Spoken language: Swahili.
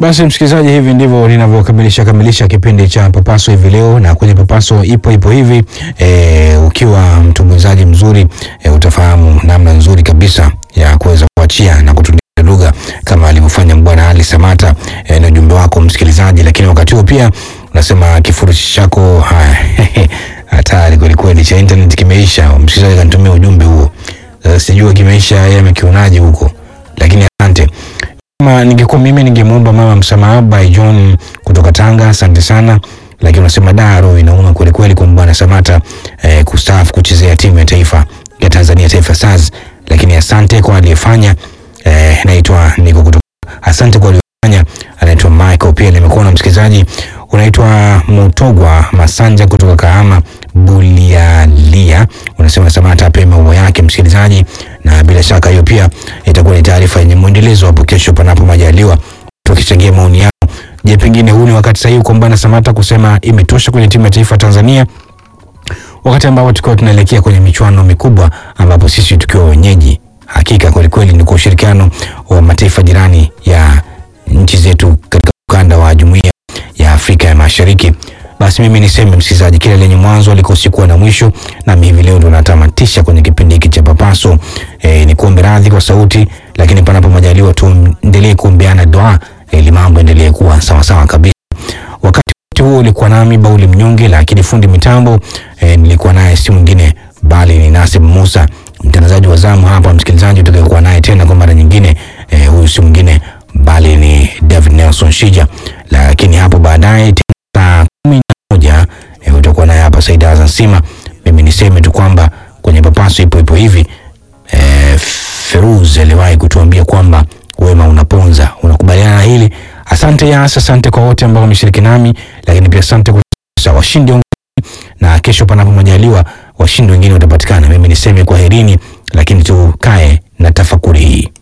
Basi msikilizaji, hivi ndivyo linavyokamilisha kamilisha kipindi cha Papaso hivi leo, na kwenye Papaso ipo ipo hivi e, ukiwa mtumbuizaji mzuri e, utafahamu namna nzuri kabisa ya kuweza kuachia na kutulia lugha kama alivyofanya Bwana Ali Samata e, na ujumbe wako msikilizaji, lakini wakati huo pia unasema kifurushi chako haya, hatari kwelikweli cha internet kimeisha. Msikilizaji kanitumia ujumbe huo, sasa sijua kimeisha yeye amekionaje huko, lakini asante kama ningekuwa mimi ningemwomba mama msamaha by John kutoka Tanga, asante sana. Lakini unasema daro inauma kweli kweli kwa Bwana Samata eh, kustaafu kuchezea timu ya taifa ya Tanzania Taifa Stars, lakini asante kwa aliyefanya. Eh, naitwa niko kutoka, asante kwa aliyefanya. Anaitwa Michael, pia nimekuwa na msikilizaji unaitwa Mutogwa Masanja kutoka Kahama Bulialia, unasema Samata ape maua yake msikilizaji, na bila shaka hiyo pia itakuwa ni taarifa yenye mwendelezo hapo kesho, panapo majaliwa, tukichangia maoni yao. Je, pengine huu ni wakati sahihi kwa Bwana Samata kusema imetosha kwenye timu ya taifa Tanzania, wakati ambapo tukiwa tunaelekea kwenye michuano mikubwa, ambapo sisi tukiwa wenyeji, hakika kwelikweli ni kwa ushirikiano wa mataifa jirani ya nchi zetu katika ukanda wa jumuiya ya Afrika ya Mashariki. Basi mimi niseme msikilizaji, kila lenye mwanzo alikosi kuwa na mwisho, nami hivi leo ndo natamatisha kwenye kipindi hiki cha Papaso. E, ni kuombe radhi kwa sauti, lakini panapo majaliwa tuendelee kuombeana dua ili mambo endelee kuwa sawa sawa kabisa. Wakati wote huo ulikuwa nami Bauli Mnyonge, lakini fundi mitambo e, nilikuwa naye si mwingine bali ni Nasib Musa, mtangazaji wa zamu hapa. Msikilizaji utakayekuwa naye tena kwa mara nyingine, e, huyu si mwingine bali ni David Nelson Shija, lakini hapo baadaye saa kumi na moja e, utakuwa naye hapa Saida Hassan Sima. Mimi niseme tu kwamba kwenye Papaso ipo ipo hivi e, Feruz aliwahi kutuambia kwamba wema unaponza. Unakubaliana na hili? Asante Yas, asante kwa wote ambao wameshiriki nami, lakini pia asante kwa washindi wengine, na kesho panapo majaliwa washindi wengine watapatikana. Mimi niseme kwaherini, lakini tukae na tafakuri hii.